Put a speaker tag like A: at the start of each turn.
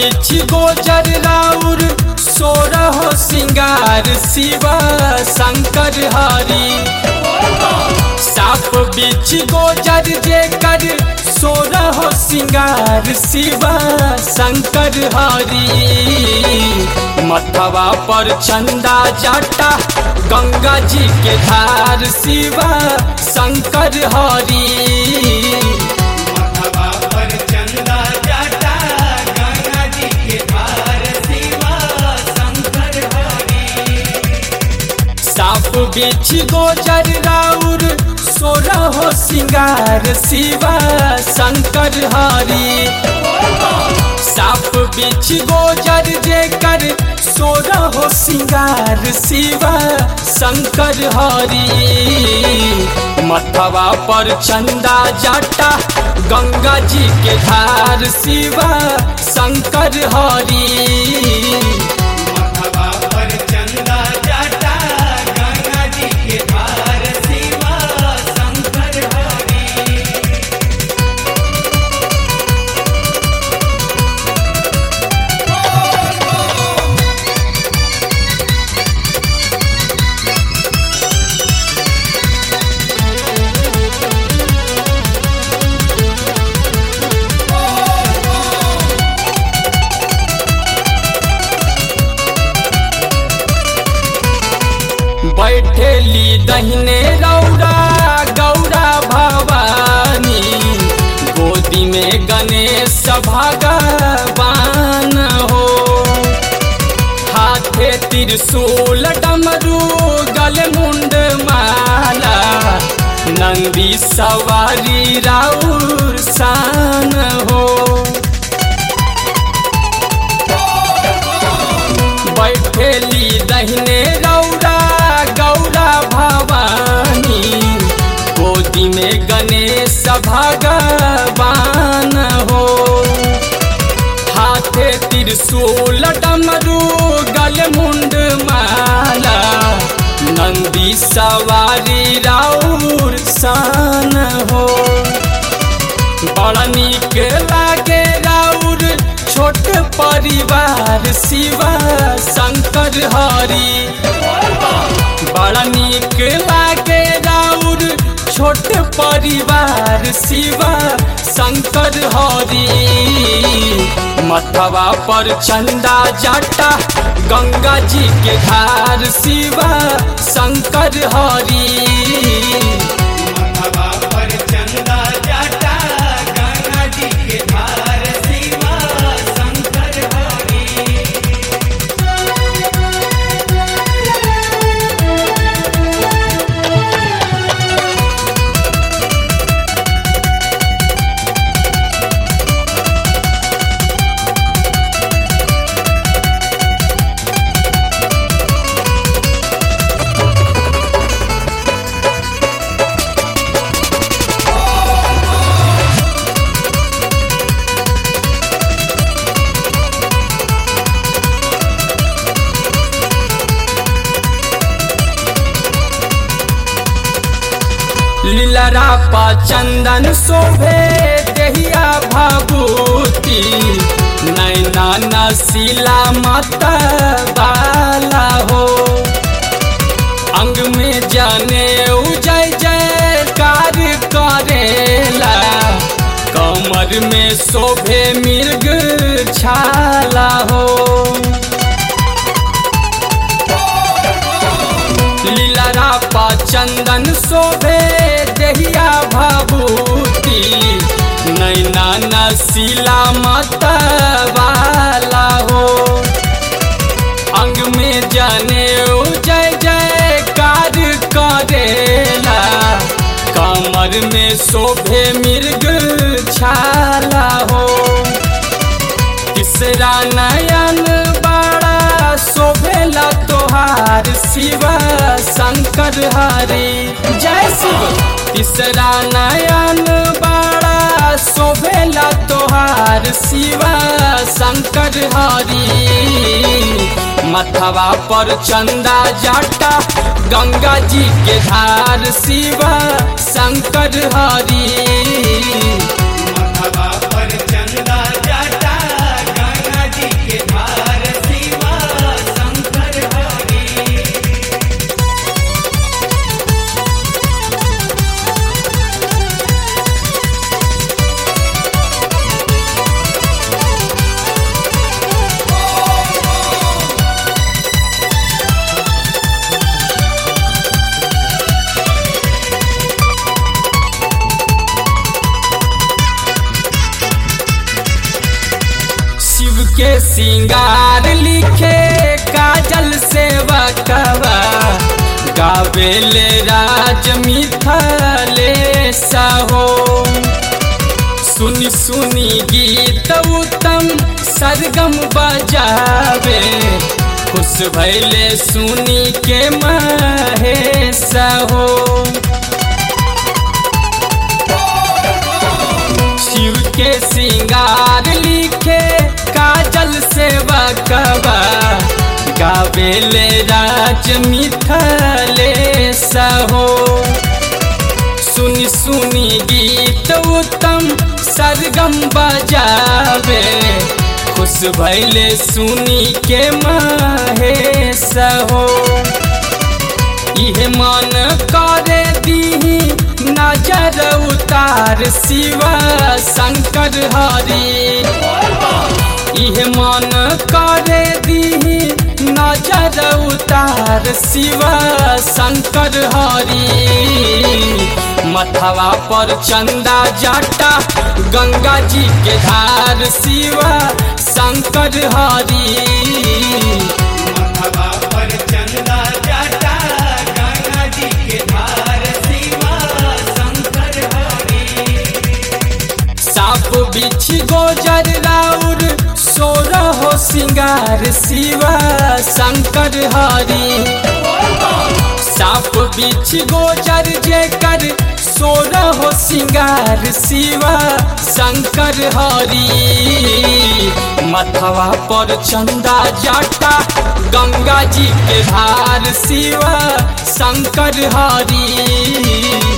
A: बिछ गोजर राउर सोरह सिंगार शिवा शंकर हरि साप बिछ गोजर जेकर सोरह सिंगार शिवा शंकर हरि मथवा पर चंदा जाटा गंगा जी के धार शिवा शंकर हरि
B: मथवा पर चंदा जाटा गंगा जी के पार शिवा शंकर हरि
A: साप बिछ गोजर राउर सोरह सिंगार शिवा शंकर हरि साप बिछ गोजर जेकर सोरह सिंगार शिवा शंकर हरि मथवा पर चंदा जाटा गंगा जी के धार शिवा शंकर हरि
B: मथवा पर चंदा जाटा गंगा जी के पार शिवा शंकर हरि
A: बैठेली दहिने रौरा गौरा भवानी गोदी में गणेश भगवान हो हाथे त्रिशूल डमरू गल मुंड माला नंदी सवारी राउर शान हो बैठेली दहिने रौरा गौरा भवानी गोदी में गणेश भगवान हो हाथे त्रिशूल डमरू गल मुंड माला नंदी सवारी राउर शान हो बड़ा नीक लागे राउर छोट परिवार शिवा शंकर हरि बड़ा नीक लागे राउर छोट परिवार शिवा शंकर हरि मथवा पर चंदा जाटा गंगा जी के धार शिवा शंकर हरि
B: मथवा पर चंदा जाटा गंगा जी के पार शिवा शंकर हरि
A: लीलरा पा चंदन शोभे देहिया भभूति नैना नशीला माता बाला हो अंग में जाने जय जयकार करेला कमर में शोभे मृग छाला हो लीलरा पा चंदन शोभे देहिया भभूति नैना नशीला माता वाला हो अंग में जाने जय जयकार करेला कमर में शोभे मृग छाला हो तीसरा नयन बड़ा शोभेला तोहार शिवा शंकर हरि जय शिव तीसरा नयन बड़ा शोभेला तोहार शिवा शंकर हरि मथवा पर चंदा जाटा गंगा जी के धार शिवा शंकर हरि
B: मथवा पर चंदा जाटा गंगा जी
A: सिंगार लिखे काजल से बकवा गावेले राज मिथले सहो सुनी सुनी गीत उत्तम सरगम बजावे खुश भैले सुनी के महेश हो शिव के सिंगार लिखे काजल से बकवा गावेले राज मिथले सहो सुनी सुनी गीत उत्तम सरगम बजावे खुश भैले सुनी के महेश हो इहे मन करे दीही नजर उतार शिवा शंकर हरि इहे मन करे दीही नजर उतार शिवा शंकर हरि मथवा पर चंदा जाटा गंगा जी के धार शिवा शंकर हरि
B: मथवा पर चंदा जाटा गंगा जी के धार शिवा शंकर हरि
A: साप बिछ गोजर राउर सोर हो सिंगार शिवा शंकर हरि साप बिछ गोजर जेकर सोर हो सिंगार शिवा शंकर हरि मथवा पर चंदा जाटा गंगा जी के धार शिवा शंकर हरि